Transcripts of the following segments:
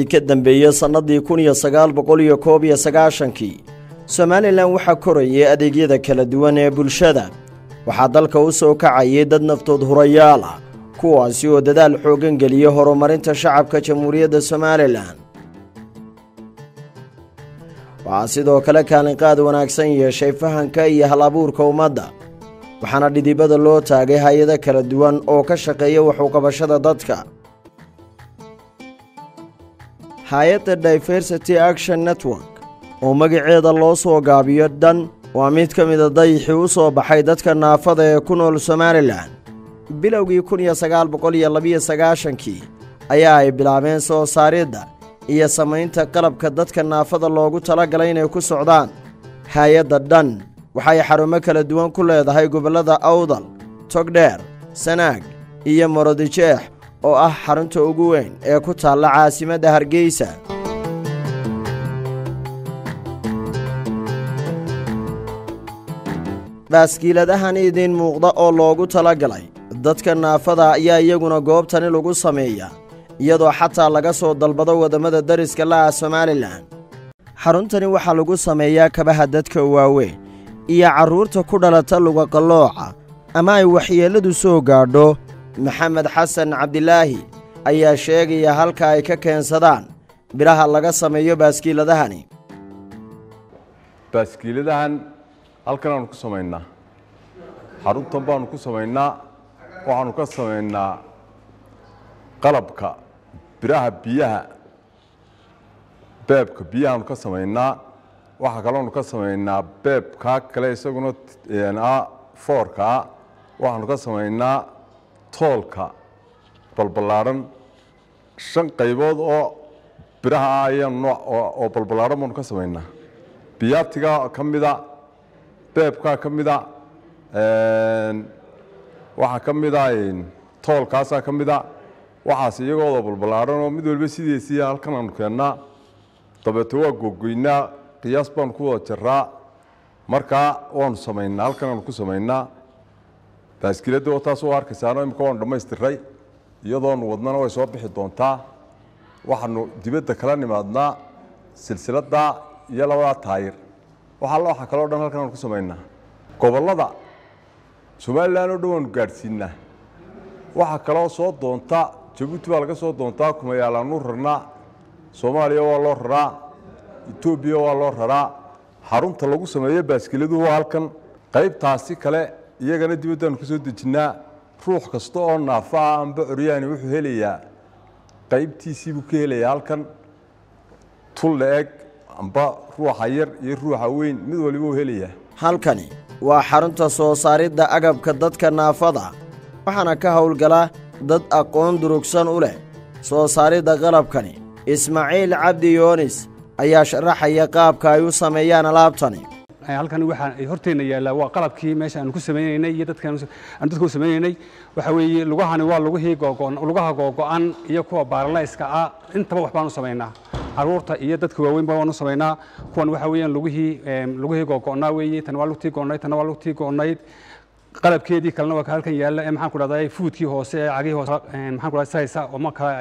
ka dambeeyey sannadii kun iyo sagaal boqol iyo koob iyo sagaashankii somalilan waxaa korayay adeegyada kala duwan ee bulshada waxaa dalka u soo kacayay dad naftood hurayaal ah kuwaasi oo dadaal xooggan geliyey horumarinta shacabka jamhuuriyadda somalilan waxaa sidoo kale kaalinqaad wanaagsan yeeshay fahanka iyo hal abuurka ummadda waxaana dhidibada loo taagay hay-ado kala duwan oo ka shaqeeya waxuqabashada dadka hay-adda diversity action network oo magaceeda loo soo gaabiyo dhan waa mid ka mida dayixii u soo baxay dadka naafada ee ku nool somalilan bilowgii kun iyo sagaal boqol iyo labiyo sagaashankii ayaa ay bilaabeen soo saaridda iyo samaynta qalabka dadka naafada loogu talagalay inay ku socdaan hay-adda dhan waxay xarumo kala duwan ku leedahay gobollada awdal togdheer sanaag iyo morodijeex oo ah xarunta ugu weyn ee ku taalla caasimadda hargeysa baaskiiladahan idiin muuqda oo loogu talagalay dadka naafada ayaa iyaguna goobtani lagu sameeya iyadoo xataa laga soo dalbado waddamada dariska la'ah somalilan xaruntani waxaa lagu sameeyaa kabaha dadka waaweyn iyo carruurta ku dhalata lugaqallooca ama ay waxyeelladu soo gaadho maxamed xasan cabdilaahi ayaa sheegaya halka ay ka keensadaan biraha laga sameeyo baaskiiladahani baaskiiladahan halkan aanu ku samaynaa xaruntan baanu ku samaynaa waxaanu ka samaynaa qalabka biraha biyaha beebka biyahaanu ka samaynaa waxaa kaloonu ka samaynaa beebkaa kale isaguna foorkaa waxaanu ka samaynaa toolka balballaadhan shan qaybood oo biraha ah ayaanu nooc oo balballaadhan baanu ka samaynaa biyaatigaa ka mida beebkaa ka mida waxaa ka mida toolkaasaa ka mida waxaas iyagooda balballaadhan oo mid walba sideesii halkan aanu keennaa dabeeto waa gogoynaa qiyaas baanu ku wada jaraa markaa waanu samaynaa halkan aanu ku samaynaa baaskiiladda oo taas u arkaysaano imika waanu dhammaystiray iyadoonu wadnana way soo bixi doontaa waxaanu dibadda kala nimaadnaa silsiladda iyo labadaa taayir waxaa waxa kaleo dhan halkan aanu ku samaynaa gobollada somalilan oo dhan waanu gaadhsiinaa waxaa kaloo soo doonta jabuuti baa laga soo doontaa kumayaalaanu rarnaa soomaaliya waa loo raraa etoobiya waa loo raraa xarunta lagu sameeyo baaskiladuhu waa halkan qaybtaasi kale iyagana dibaddaanu ka soo dejinnaa ruux kasta oo naafa ah amba coryaani wuxuu helayaa qaybtiisii buu ka helayaa halkan tul la-eg amba ruuxa yar iyo ruuxa weyn mid waliba uu helayaa halkani waa xarunta soo saaridda agabka dadka naafada waxaana ka howlgala dad aqoon durugsan u leh soo saaridda qalabkani ismaaciil cabdi yoonis ayaa sharaxaya qaabka ay u sameeyaan alaabtani halkan waxaa horteenna yaallaa waa qalabkii meesha aanu ku samaynaynay iyo dadkaan dadka u samaynaynay waxa weeye lugahani waa lugihii googo'an lugaha googo'an iyo kuwa baaralayska ah intaba wax baanu samaynaa caruurta iyo dadka waaweynba waanu samaynaa kuwan waxa weeyaan lugihii lugihii googo'naa weeye tan waa lugtii go'nayd tan waa lugtii go'nayd qalabkeedii kalena waa ka halkan yaalla ee maxaan ku dhahday fuudkii hoose ee cagihii hoose maxaan ku dhahday saysa oo ma kala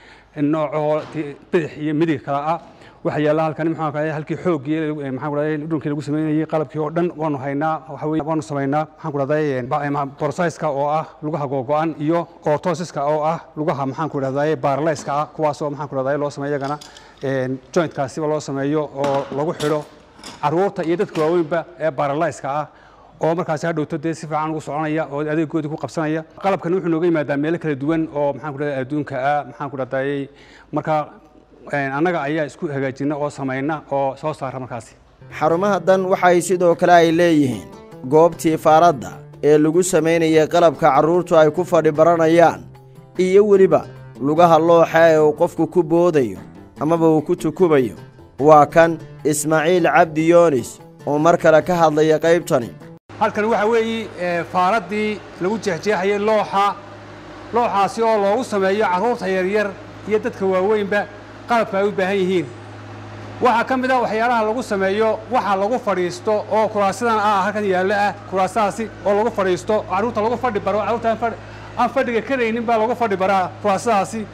noocoo bidix iyo midig kala ah waxa yaalla halkan maxaa kale halkii xoogii maxaan ku dhahday dhunkii lagu sameynayay qalabkii oo dhan waanu haynaa waxa weeye waanu samaynaa maxaan ku dhahday borsayska oo ah lugaha googo'an iyo ortosiska oo ah lugaha maxaan ku dhahday baaralayska ah kuwaas oo maxaan ku dhahday loo sameeyo iyagana jointkaasiba loo sameeyo oo lagu xidho caruurta iyo dadka waaweynba ee baaralayska ah oo markaasi hadhowto dee si fiican ugu soconaya oo adeegoodii ku qabsanaya qalabkan wuxuu nooga yimaadaa meelo kala duwan oo maxaan ku dhahday adduunka ah maxaan ku dhahday marka annaga ayaa isku hagaajina oo samayna oo soo saara markaasi xarumaha dan waxay sidoo kale ay leeyihiin goobtii faaradda ee lagu samaynayay qalabka carruurtu ay ku fadhi baranayaan iyo weliba lugaha looxa ee uu qofku ku boodayo amaba uu ku tukubayo waa kan ismaaciil cabdi yoonis oo mar kale ka hadlaya qaybtani halkan waxa weeye faaraddii lagu jeexjeexayay looxa looxaasi oo loogu sameeyo carruurta yaryar iyo dadka waaweynba qalabka ay u baahan yihiin waxaa ka mid ah waxyaalaha lagu sameeyo waxa lagu fadhiisto oo kuraasidan ah halkan yaallo ah kuraasadaasi oo lagu fadhiisto carruurta lagu fadhi baro carruurta aan fadhiga karaynin baa lagu fadhi baraa kuraasadaasi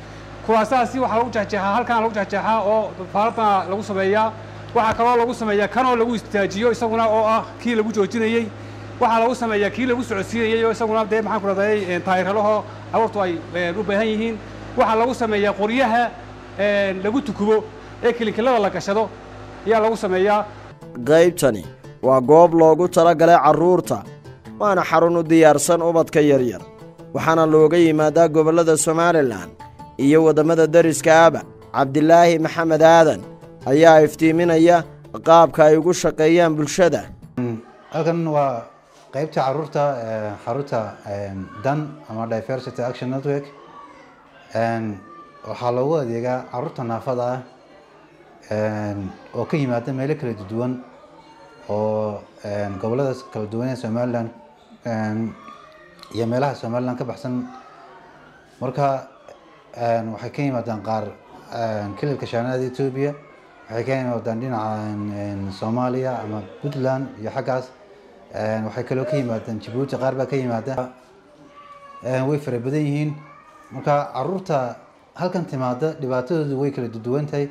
kuwaasaasi waxaa lagu jexjeexaa halkaan lagu jexjeexaa oo faaladana lagu sameeyaa waxaa kaloo lagu sameeyaa kanoo lagu istaajiyo isaguna oo ah kii lagu joojinayey waxaa lagu sameeyaa kii lagu socodsiinayey oo isaguna dee maxaan ku rahday taayiralaho abuurtu ay u baahan yihiin waxaa lagu sameeyaa qoryaha lagu tukubo ee kilinkilada la gashado ayaa lagu sameeyaa qaybtani waa goob loogu tala galay carruurta waana xarun u diyaarsan ubadka yaryar waxaana looga yimaadaa gobollada somalilan iyo waddamada deriska aba cabdilaahi maxamed aadan ayaa iftiiminaya qaabka ay ugu shaqeeyaan bulshada halkan waa qaybta caruurta xarunta dan ama diversity action network waxaa loogu adeegaa caruurta naafada ah oo ka yimaada meelo kala duwan oo gobolada kala duwan ee somalilan iyo meelaha somalilan ka baxsan marka waxay ka yimaadaan qaar kililka shaanaada etoobiya waxay ka yimaadaan dhinaca soomaaliya ama puntland iyo xaggaas waxay kaloo ka yimaadaan jabuuti qaar baa ka yimaada way fara badan yihiin marka caruurta halkan timaada dhibaatadoodu way kala duwan tahay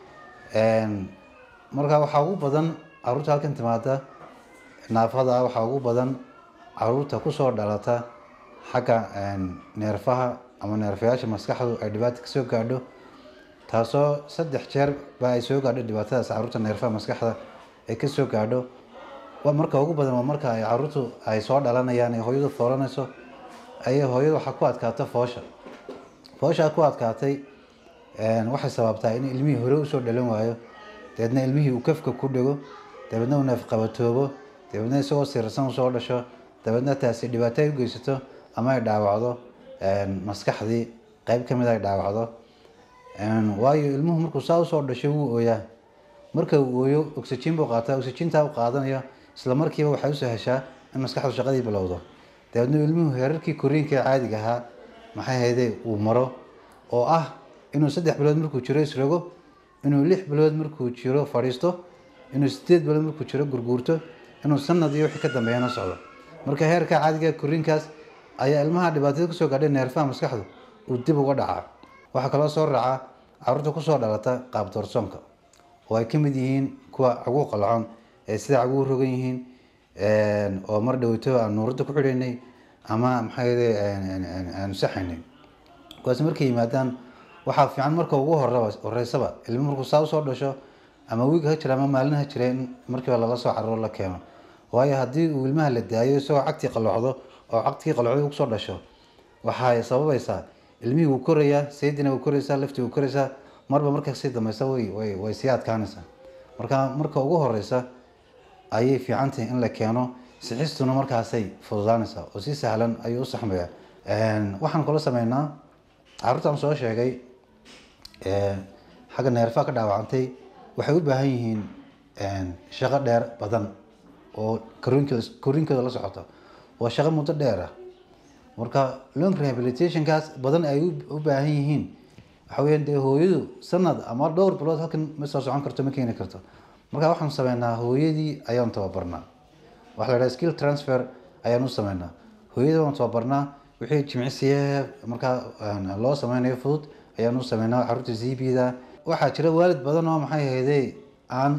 marka waxaa ugu badan caruurta halkan timaada naafada waxaa ugu badan caruurta kusoo dhalata xagga neerfaha ama neerfayaasha maskaxdu ay dhibaata kasoo gaadho taasoo saddex jeer ba ay soo gaadho dhibaatadaas caruurta neerfaha maskaxda ay kasoo gaadho marka ugu badan waa marka ay caruurtu ay soo dhalanayaan ee hooyadu foolanayso ayay hooyadu waxaa ku adkaata foosha fooshaa ku adkaatay waxay sababtaa in ilmihii hore usoo dhalan waayo dabeedna ilmihii uu kafka ku dhego dabeedna uu neefqabatoobo dabeedna isagoo sirsan usoo dhasho dabeedna taasi dhibaato ay u geysato ama ay dhaawacdo maskaxdii qeyb kamid ay dhaawacdo waayo ilmuhu markuu saa usoo dhasho wuu ooyaa marka uu ooyo oxygen buu qaataa oxygentaa u qaadanayo isla markiiba waxay usoo heshaa in maskaxdu shaqadii bilowdo dabeedna ilmuhu heerarkii koriinka ee caadiga ahaa maxay hayde uu maro oo ah inuu saddex bilood markuu jiro isrogo inuu lix bilood markuu jiro fadhiisto inuu sideed bilood markuu jiro gurguurto inuu sanad iyo wixii ka dambeeyana socdo marka heerka caadiga koriinkaas ayaa ilmaha dhibaatada kusoo gaadhay neerfaha maskaxdu uu dib uga dhacaa waxaa kaloo soo raaca caruurta kusoo dhalata qaab doorsoonka oo ay kamid yihiin kuwa caguu qalacon ee sida caguu rogan yihiin oo mar dhaweyto aan nuurada ku xidhaynay ama maxaa aanu saxaynay kuwaas markay yimaadaan waxaa fiican marka ugu horaba horeysaba ilmo markuu saa usoo dhasho ama wiig ha jira ama maalin ha jira in markiiba lala soo caruro la keeno waayo haddii uu ilmaha la daayo isagoo cagtii qalocdo oo cagtii qalocdo kusoo dhasho waxay sababaysaa ilmihii wuu korayaa saydina wuu koraysaa laftii wuu koraysaa marba marka sii dambeysa way way way sii adkaanaysaa marka marka ugu horeysa ayay fiican tahay in la keeno sixistuna markaasay fududaanaysaa oo si sahlan ayuu u saxmaya waxaan kula sameynaa caruurtaan soo sheegay xagga neerfaha ka dhaawacantay waxay u baahan yihiin shaqo dheer badan oo koriinkooda koriinkooda la socoto waa shaqo muddo dheer ah marka long rehabilitationkaas badan ay u baahan yihiin waxa weeyaan dee hooyadu sanad ama dhowr bilood halkan ma soo socon karto ma keeni karto marka waxaan sameynaa hooyadii ayaan tababarnaa waxa la dhaha skill transfer ayaan u sameynaa hooyadii waan tababarnaa wixii jimicsiye markaa loo sameynayo fudud ayaan u sameynaa caruurta zbda waxaa jira waalid badan oo maxay ahayde aan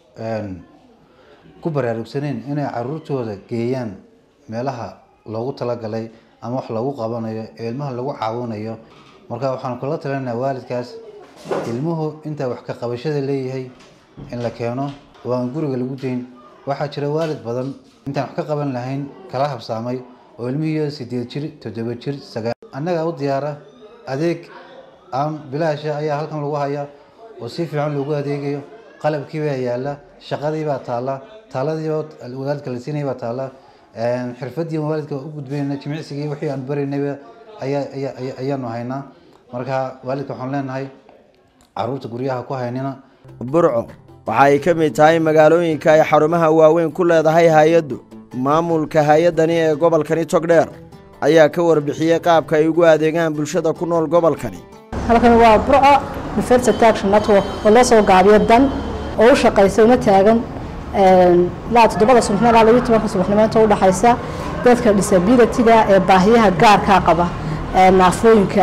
ku baraarugsaneyn inay caruurtooda geeyaan meelaha loogu talagalay ama wax lagu qabanayo ee ilmaha lagu caawinayo marka waxaan kula talinaynaa waalidkaas ilmuhu intaa wax ka qabashada leeyahay in la keeno oo aan guriga lagu dayn waxaa jira waalid badan intaan wax ka qaban lahayn kala habsaamay oo ilmihii sideed jir toddoba jir sagaal annaga u diyaara adeeg aan bilaasha ayaa halkan lagu hayaa oo si fiican loogu adeegayo qalabkii baa yaala shaqadii baa taalla taaladiiba waalidka la siinaya baa taalla xirfadii waalidka u gudbayna jimicsigii wixii aan baraynayba ayaa ayaanu haynaa marka waalidka waxaan leenahay caruurta guryaha ku haynina burco waxa ay ka mid tahay magaalooyinka ay xarumaha waaweyn ku leedahay hay-addu maamulka hay-addani ee gobolkani togdheer ayaa ka warbixiyey qaabka ay ugu adeegaan bulshada ku nool gobolkani halkan waa burco diversity action network oo loo soo gaabiyo dan oo u shaqaysa una taagan ilaa toddobada subaxnimo ilaa labiyo tobanka subaxnimo inta u dhaxaysa dadka disabilityga ee baahiyaha gaarkaa qaba ee naafooyinka ah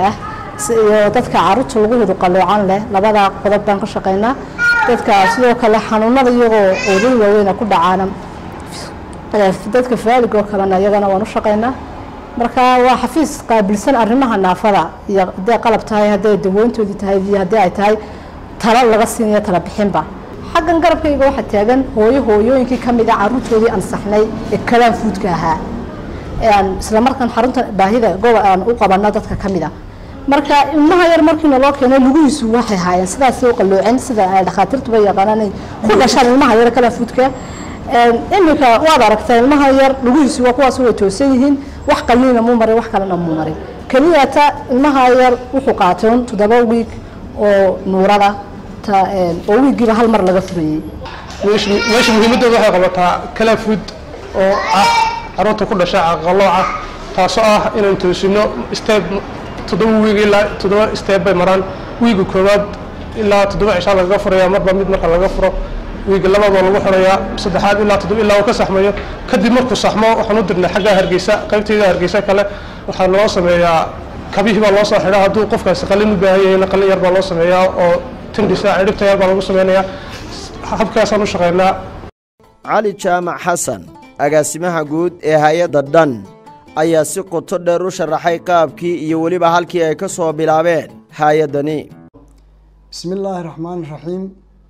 iyo dadka caruurta lagu hidu qaloocan leh labada qodob baan ka shaqeynaa dadka sidoo kale xanuunada iyagoo oodin waaweyna ku dhacaana dadka faalig oo kalena iyagana waan u shaqeynaa marka waa xafiis qaabilsan arrimaha naafada iyo hadday qalab tahay hadday dawoontoodii tahay iyo haddii ay tahay talo laga siinayo tala bixinba xaggan garabkayga waxaa taagan hooyo hooyooyinkii ka mid a caruurtoodii ansaxnay ee kalaan fuudka ahaa isla markaan xarunta baahida gobo aan u qabano dadka ka mid a marka ilmaha yar markiina loo keenay lugihiisu waxay haayeen sidaas u qaloocin sida ay dhakhaatiirtuba yaqaanaan ku dhashaan ilmaha yar kalaan fuudka iminka waad aragtaa ilmaha yar lugihiisu waa kuwaas way toosan yihiin wax qaliina muu marin wax kalena muu marin keliyata ilmaha yar wuxuu qaatoon toddoba wiig oo nuurada oo wiigiiba hal mar laga furayey meesha muhiimadooda waxay qabataa kala food oo ah caruurta ku dhasha qalooca taasoo ah inaan toosino step toddoba wiig ilaa toddoba step bay maraan wiiga koowaad ilaa toddoba cishaa lagaga furaya marba mid marka laga furo wiiga labaad waa lagu xirayaa saddexaad ilaa toddoba ilaa uu ka saxmayo kadib markuu saxmo waxaan u dirnay xagga hargeysa qaybteeda hargeysa kale waxaa loo sameeyaa kabihii baa loo soo xidhaa hadduu qofkaasi qalin u baahan yahayna qalin yar baa loo sameeyaa oo tindhisa cidhibta yar baa lagu sameynayaa habkaasaan u shaqeynaa cali jaamac xasan agaasimaha guud ee hay-adda dhan ayaa si qoto dheer u sharaxay qaabkii iyo weliba halkii ay ka soo bilaabeen hay-addani bismi illaahi raxmaan raxiim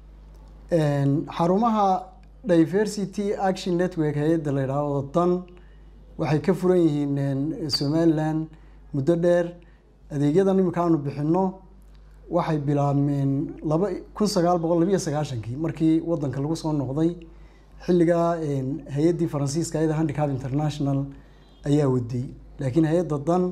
xarumaha diversity action network hay-adda la yidhaahdo dan waxay ka furan yihiin somalilan muddo dheer adeegyadan iminka aanu bixino waxay bilaabmeen laba kun sagaal boqol labiyo sagaashankii markii wadanka lagu soo noqday xilligaa hay-addii faransiiska ayada handicap international ayaa waday laakiin hay-adda dan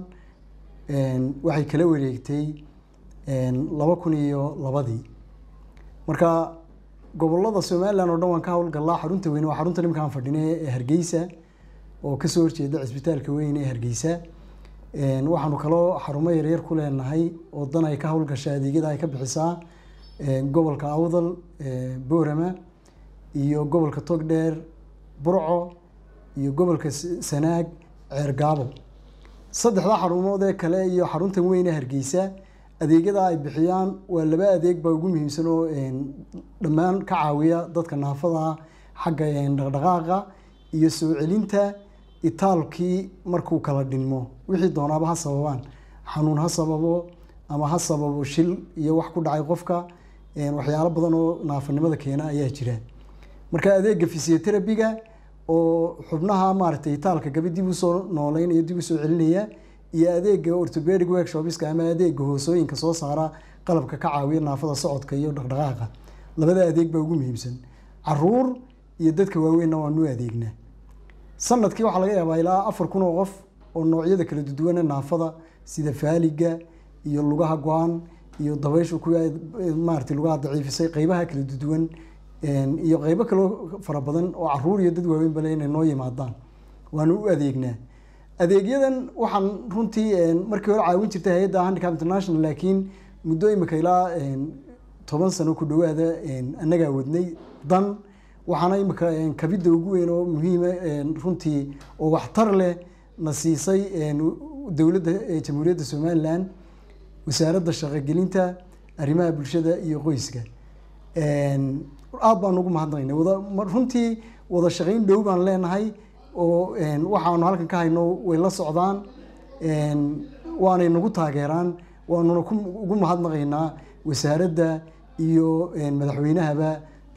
waxay kala wareegtay laba kun iyo labadii marka gobolada somalilan oo dhan waan ka howlgallaa xarunta weyne waa xarunta nimka aan fadhine ee hargeysa oo kasoo horjeeda cisbitaalka weyn ee hargeysa waxaanu kaloo xarumo yaryar ku leenahay oo dan ay ka howlgasha adeegyada ay ka bixisaa gobolka awdal boorama iyo gobolka togdheer burco iyo gobolka sanaag ceergaabo saddexdaa xarumood ee kale iyo xaruntan weyn ee hargeysa adeegyada ay bixiyaan waa laba adeeg baa ugu muhiimsan oo dhammaan ka caawiya dadka naafada xagga dhaqdhaqaaqa iyo soo celinta itaalkii markuu kala dhinmo wixii doonaaba ha sababaan xanuun ha sababo ama ha sababo shil iyo wax ku dhacay qofka waxyaalo badan oo naafanimada keena ayaa jira marka adeega physioterabiga oo xubnaha maaragtay itaalka gabi dib usoo nooleynaya dib usoo celinaya iyo adeega orthopedic workshopska ama adeega hoosooyinka soo saara qalabka ka caawiya naafada socodka iyo dhaqdhaqaaqa labada adeeg baa ugu muhiimsan caruur iyo dadka waaweynna waanu adeegnaa sanadkii waxaa laga yaabaa ilaa afar kun oo qof oo noocyada kala duduwana naafada sida faaliga iyo lugaha go-an iyo dabayshu ku maarata lugaha daciifisay qeybaha kala duduwan iyo qeybo kaloo fara badan oo caruur iyo dad waaweyn bale inay noo yimaadaan waanu u adeegnaa adeegyadan waxaan runtii markii hore caawin jirtay hay-adda handicap international laakiin muddo imika ilaa toban sano ku dhawaada annagaa wadnay dan waxaana imika kabidda ugu weyn oo muhiima runtii oo waxtar leh na siisay dowladda jamhuuriyadda somalilan wasaaradda shaqogelinta arrimaha bulshada iyo qoyska aada baan ugu mahadnaqaynay wada runtii wada shaqayn dhow baan leenahay oo waxaanu halkan ka hayno way la socdaan waanay nagu taageeraan waanuna ugu mahadnaqaynaa wasaaradda iyo madaxweynahaba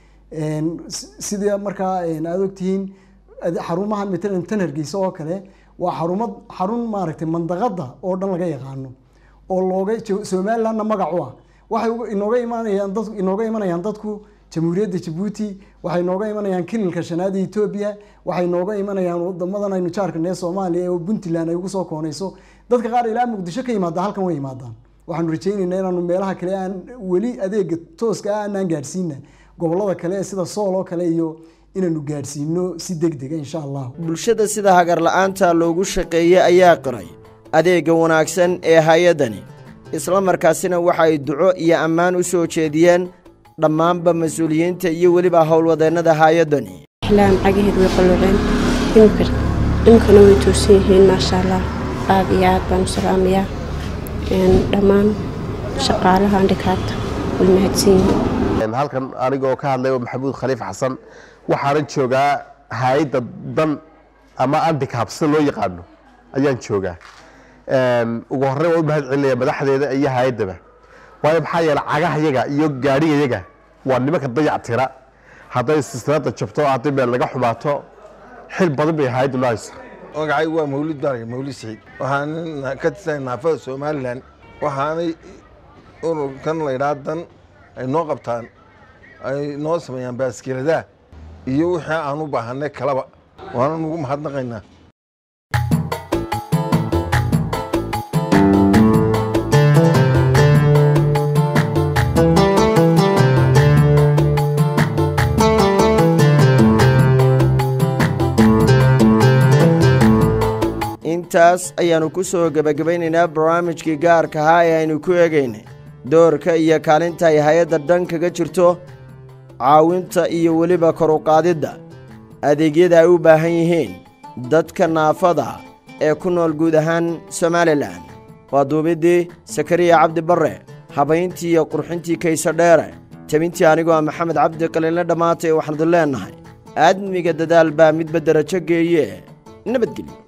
sida markaa aada ogtihiin xarumaha matalan tan hargeysa oo kale waa xarumad xarun maaragtay mandaqada oo dhan laga yaqaano oo looga somalilandna magac u ah waxay inooga imanayaan dad inooga imanayaan dadku jamhuuriyadda jabuuti waxay nooga imanayaan kililka shanaada etoobiya waxay nooga imanayaan wadamadan aynu jaarka nee soomaaliya oo puntland ay ugu soo koonayso dadka qaar ilaa muqdisho ka yimaada halkan way yimaadaan waxaanu rajaynaynaa inaanu meelaha kale aan weli adeega tooska ah aanaan gaadhsiina gobolada kale sida sool oo kale iyo inaanu gaadhsiino si deg dega insha allah bulshada sida hagar la-aanta loogu shaqeeyey ayaa qiray adeega wanaagsan ee hay-addani isla markaasina waxa ay duco iyo ammaan u soo jeediyeen dhammaanba mas-uuliyiinta iyo weliba howlwadeennada hay-addani laan cagaheed way qalluuceen imika imikana way toosan yihiin maasha allah aad iyo aad baan u salaamayaa dhammaan shaqaalaha andhikaabta way mahadsan yihiin halkan anigoo ka hadlay maxamuud khaliif xasan waxaanan joogaa hay-adda dan ama andicab sida loo yaqaano ayaan joogaa ugu horey waan u mahad celinaya madaxdeeda iyo hay-addaba waayo maxaa yeele cagahayaga iyo gaadhigayaga waa nimanka dayac tira hadday silsilada jabto haddii meel laga xumaato xil badan bay hay-addu lahaysa magacaygu waa mawlid barga mawlid saciid waxaan ka tirsanay naafada somalilan waxaanay ururkan laydhaa dan ay noo qabtaan ay noo sameeyaan baaskiladaha iyo wixii aan u baahanay kalaba waana nugu mahadnaqaynaa intaas ayaannu ku soo gebagabaynaynaa barnaamijkii gaarka ahaa ee aynu ku eegaynay doorka iyo kaalinta ay hay-adda dhan kaga jirto caawinta iyo weliba kor u qaadidda adeegyada ay u baahan yihiin dadka naafada ee ku nool guud ahaan somalilan waa duubiddii sakariya cabdi barre habayntii iyo qurxintii kayse dheere tebintii anigoo ah maxamed cabdi qaliinle dhammaatay waxaanadu leennahay aadmiga dadaal baa midba derajo geeye nabadgelyo